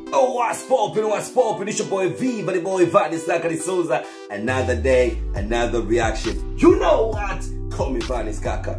Oh, what's poppin', what's poppin'? It's your boy V, but the boy Vanis Sakari Souza. Another day, another reaction. You know what? Call me Vanis Kaka.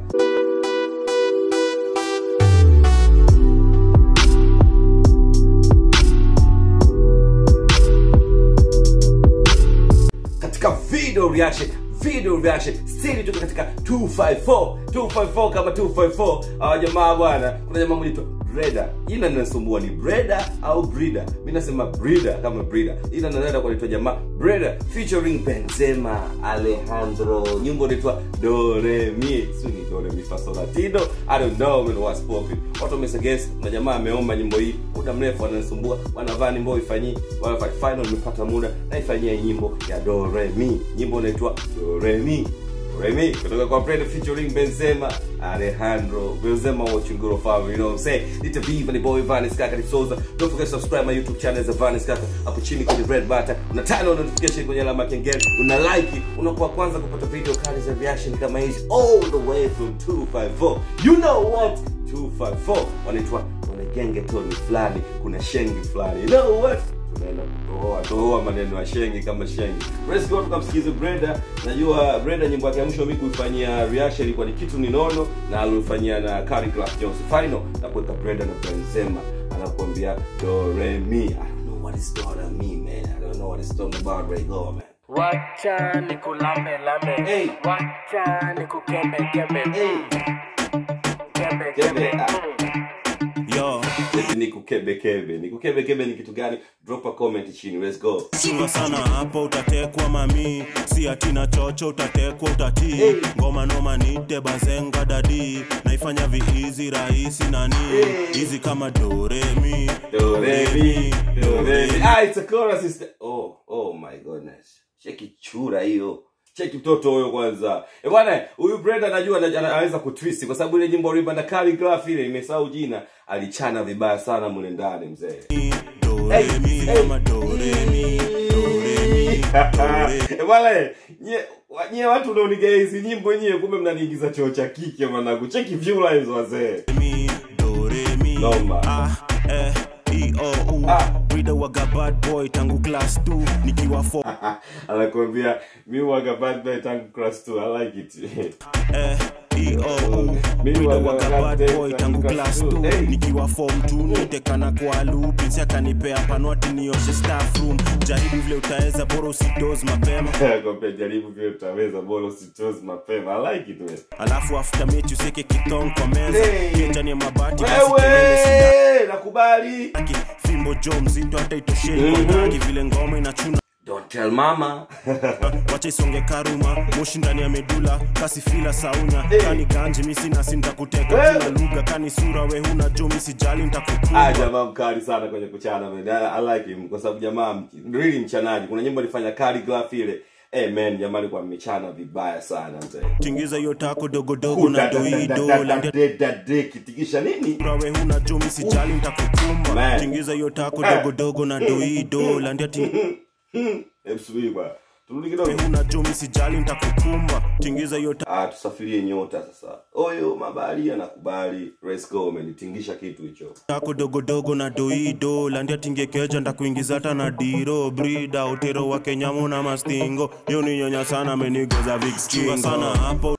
katika video reaction video reaction stili tuko katika 254 254 kama 254 hawa jamaa bwana kuna jamaa mmoja tu breda jina linasumbua ni breda au brida mi nasema brida kama brida jina nanaenda kunaitwa jamaa breda featuring benzema alejandro nyimbo inaitwa doremi sini doremi fasolatino i don't know man what's popping watu wamesuggest na jamaa ameomba nyimbo hii muda mrefu ananisumbua wanavaa nyimbo ifanyii wanafanya final nimepata muda naifanyia nyimbo ya doremi nyimbo inaitwa doremi Remy kutoka kwa Brenda featuring Benzema Alejandro Benzema watching Guru Family you know what I'm saying Little Viva the boy Vanis Kaka ni Souza don't forget to subscribe my YouTube channel za Vanis Kaka hapo chini kwenye red button una turn on notification kwenye alama ya kengele una like unakuwa kwanza kupata video kali za reaction kama hizi all the way from 254 you know what 254 wanaitwa wanagenge toni fulani kuna shengi fulani you know what tunaenda kutoa toa maneno ya shengi kama shengi let's go tukamsikize brenda najua brenda nyimbo yake ya mwisho mi kuifanyia reaction ilikuwa ni kitu ninono na alifanyia na Carrie Clark Jones final na kuweka brenda na benzema anakuambia do re mi i don't know what is do re mi man i don't know what it's talking about right now man Wacha nikulambe lambe Hey. Wacha nikukembe kembe hey Kembe Kembe, kembe ah. Mm. yo eti nikukebekebe nikukebekebe ni kitu gani drop a comment chini let's go chunga sana hapo utatekwa mami si atina chocho utatekwa utatii Hey. ngoma noma nite bazenga dadi naifanya viizi rahisi nani Hey. hizi kama doremi Do re mi, do re mi. Ah, it's a chorus sister. Oh, oh my goodness. Cheki chura hiyo. Cheki mtoto huyo kwanza. Eh bwana, huyu Brenda najua ana- ana- anaweza kutwist kwa sababu ile nyimbo aliimba na Carrie Clark ile imesahau jina, alichana vibaya sana mule ndani mzee. doremi Hey, kama hey. doremi doremi dore Eh bwana, nye wa- nye watu unaoniga hizi nyimbo nyie kumbe mnaniingiza choo cha kike mwanangu. Cheki view lines wazee. mi doremi Noma. ah eh e o u Ah. Brida waga bad boy tangu class 2 nikiwa 4 Anakuambia mi waga bad boy tangu class 2. I like it. eh e o u Mimi Brida waga waga bad bad boy boy tangu tangu class class two. 2 Hey. nikiwa form 2 nitekana kwa loop si akanipea panwati nioshe staff room jaribu vile utaweza bora usidoze mapema Kwambia jaribu vile utaweza bora usitoze mapema. I like it man. alafu after mechi useke kitong kwa meza Hey. kichani ya mabati basi kelele sida Wewe nakubali. Aki, fimbo jo mzito hata itosheni Mhm. kwa ndaki vile ngoma inachuna Don't tell mama. wacha isonge karuma moshi ndani ya medula kasi fila saunya Hey. kani ganji misi nasi ntakuteka Wewe. kila lugha kani sura we huna jo misijali Ah, ntakukumba jamaa mkali sana kwenye kuchana man. I, I like him kwa sababu jamaa mch- really mchanaji. Kuna nyimbo alifanya Carrie Clark ile. Eh man, jamaa alikuwa amechana vibaya sana mzee. tingiza hiyo tako dogodogo na doido landia kitikisha nini? sura we huna jo misijali ntakukumba Man. tingiza hiyo tako Eh. dogodogo na doido landia ti Hebu subiri bwana. Turudi we kidogo. huna jo misijali ntakukumba tingiza hiyo tako Ah, tusafirie nyota sasa. Oyo mabali anakubali. Let's go man. Tingisha kitu hicho. tako dogodogo na doido landia tingekeja ndakuingiza hata na diro brida utero wa kenyamu na mastingo yo ni nyonya sana amenigoza vikskingo sana hapo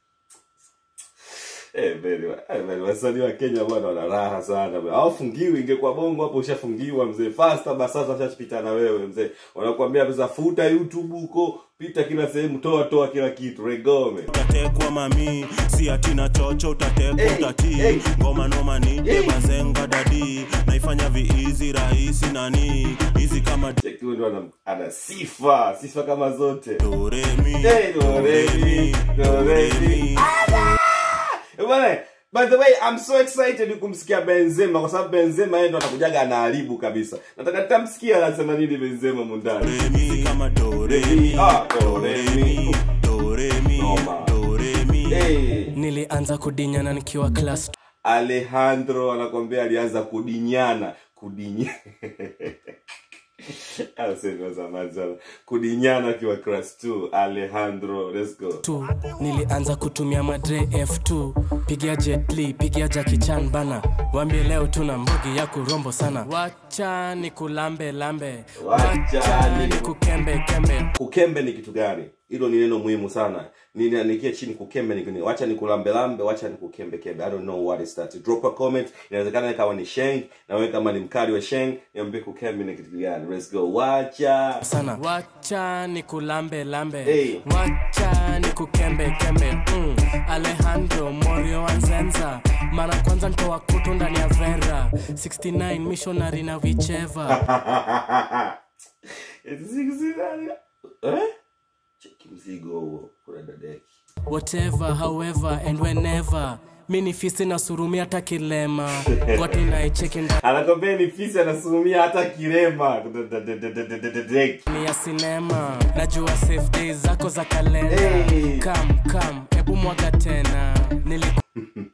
Eh, beli, eh, beli, wasanii wa Kenya bwana wana raha sana bwana. Hawafungiwi, ingekuwa bongo hapo ushafungiwa mzee. Fasta basi sasa ushapita na wewe mzee. Wanakuambia pesa futa YouTube huko, pita kila sehemu, toa toa kila kitu. Regome. utatekwa mami si atina chocho utatekwa Hey, utatii hey. ngoma noma nite Hey. bazenga dadi naifanya viizi rahisi nani hizi kama Cheki huyu ndo ana, ana sifa, sifa kama zote. doremi Hey, do, re, mi, do, re, mi. Eh, Bwana, by the way, I'm so excited kumsikia Benzema kwa sababu Benzema yeye ndo atakujaga anaharibu kabisa. Nataka nitamsikia anasema nini Benzema mundani. doremi kama doremi Ah, doremi. doremi Noma. doremi Hey. Nilianza kudinyana nikiwa class Alejandro anakwambia alianza kudinyana kudinya Asema zamani sana kudinyana akiwa class 2 Alejandro let's go tu nilianza kutumia madre f2 pigia jetli pigia jakichan bana wambie leo tuna mbugi ya kurombo sana wacha ni kulambe lambe Wacha wacha ni ni ku- kukembe kembe kukembe ni kitu gani hilo ni neno muhimu sana niandikie chini kukembe ni nini wacha ni kulambelambe wacha ni kukembe kembe i don't know what is that drop a comment inawezekana kama ni sheng na wewe kama ni mkali wa sheng niambie kukembe ni kitu gani let's go wacha sana wacha ni kulambe lambe Hey. wacha ni kukembe kembe mm. alejandro morio wanzenza mara kwanza ntoa kutu ndani ya vera 69 missionary na vicheva eh? cheki mzigo huo kuna dadeki whatever however and whenever mi ni fisi na surumi hata kilema wati naicheki anakwambia ni fisi anasumia hata kirema Dadeki. ndani ya sinema najua safe days zako za kalenda Hey. kam kam hebu mwaga tena niliku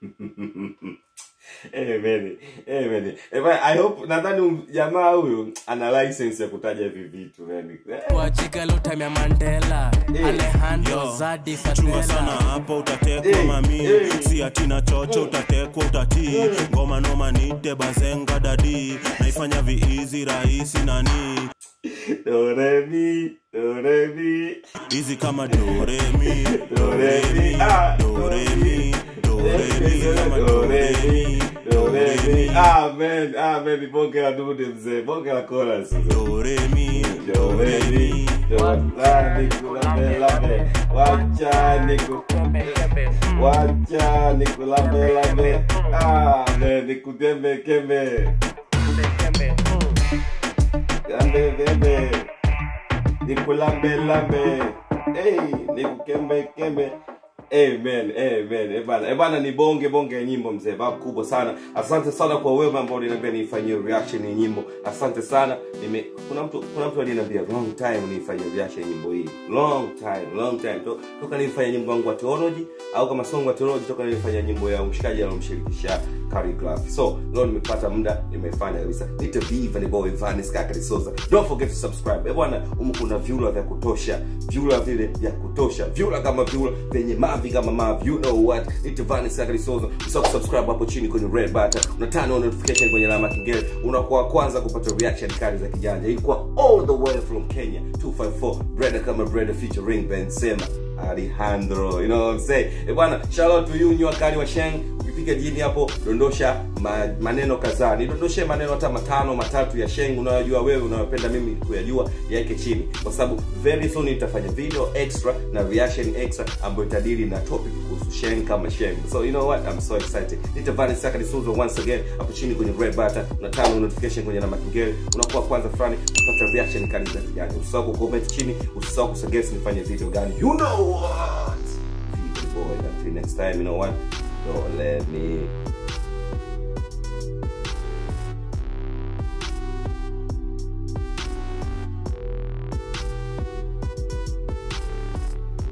Amen. Amen. Eh, bwana, I hope nadhani um- jamaa huyu ana license ya kutaja hivi vitu yani. Eh, kwa jigalo time ya mandela Hey. alejandro Yo, zadi chunga sana fadela hapo utatekwa Hey, mami hey. si atina chocho utatekwa utatii ngoma noma nite bazenga dadi naifanya viizi rahisi nani do re mi, do re mi. hizi kama doremi Do re mi, ah, doremi doremi kama Do re mi, doremi do re mi. doremi Amen. Amen. Bonge la dude mzee. Bonge la chorus. doremi Do re mi, do la ni kulambe lambe. Wacha ni ku Wacha ni kulambe lambe. Amen. Ni kutembe kembe. Gambe bebe Nikulambe lambe hey, nikukembe kembe Amen, amen. Eh bana, eh bana ni bonge bonge ya nyimbo mzee, babu kubwa sana. Asante sana kwa wewe ambao uliniambia nifanyie reaction ya nyimbo. Asante sana. Nime kuna mtu kuna mtu aliniambia long time nifanyie reaction ya nyimbo hii. Long time, long time. To, toka nilifanya nyimbo yangu ya theology au kama song wa theology toka nilifanya nyimbo ya mshikaji alomshirikisha Calligraph. So, leo nimepata muda nimefanya kabisa. Nita viva ni boy Vanis kaka Sosa. Don't forget to subscribe. Eh bwana, humu kuna vyula vya kutosha. Vyula vile vya kutosha. Vyula kama vyula vyenye mavi kama mavi. You know what? Nita Vanis kaka Sosa. Usisahau kusubscribe hapo chini kwenye red button. Una turn on notification kwenye alama ya kengele. Unakuwa wa kwanza kupata reaction kali za kijanja. Ilikuwa all the way from Kenya 254 Brother kama Brother featuring Ben Sema. Alejandro, you know what I'm saying? Eh bwana, shout out to you nywa kali wa Sheng. Ukipiga jini hapo dondosha ma, maneno kadhaa. Nidondoshe maneno hata matano matatu ya Sheng unayojua wewe unayopenda mimi kuyajua yaweke chini. Kwa sababu very soon nitafanya video extra na reaction extra ambayo itadili na topic kuhusu Sheng kama Sheng. So you know what? I'm so excited. Nitavani saka D'Souza once again hapo chini kwenye red button na tano notification kwenye namba kengele. Unakuwa kwanza fulani kupata reaction kali za kijanja. Usisahau kucomment chini, usisahau kusuggest nifanye video gani. You know what? People boy, until next time, you know what? Don't let me